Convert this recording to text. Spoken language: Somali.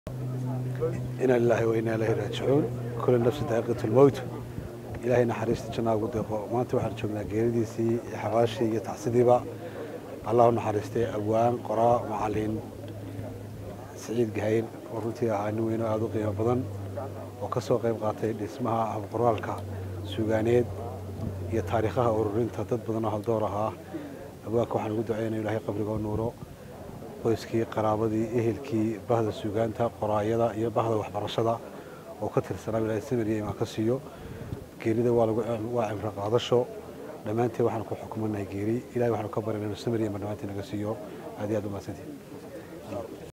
ina lilaahi wa inaa ilaahi raajicuun kula nafsi daaqiqatu lmowt ilaahay naxariista jannaa ugu deeqo maanta waxaan joognaa geeridiisii iyo xabaashii iyo tacsidiiba allah u naxariistay abwaan qoraa macalin siciid gahayn oo runtii ahaa nin weyno aada u qiimo badan oo ka soo qayb qaatay dhismaha habqoraalka suugaaneed iyo taariikhaha ururinta dad badan oo haldoor ahaa abwaanka waxaan ugu ducaynaya ilahay qabriga u nuuro qoyskii qaraabadii ehelkii bahda suugaanta qoraayada iyo bahda waxbarashada oo ka tirsanaa ilahay samir iyo imaan ka siiyo geerida waa cimro qaadasho dhammaanteen waxaan ku xukumanahay geeri ilahay waxaanu ka baryana inuu samir iyo imaan dhammaanteen naga siiyo aad iyo aad u mahadsantiin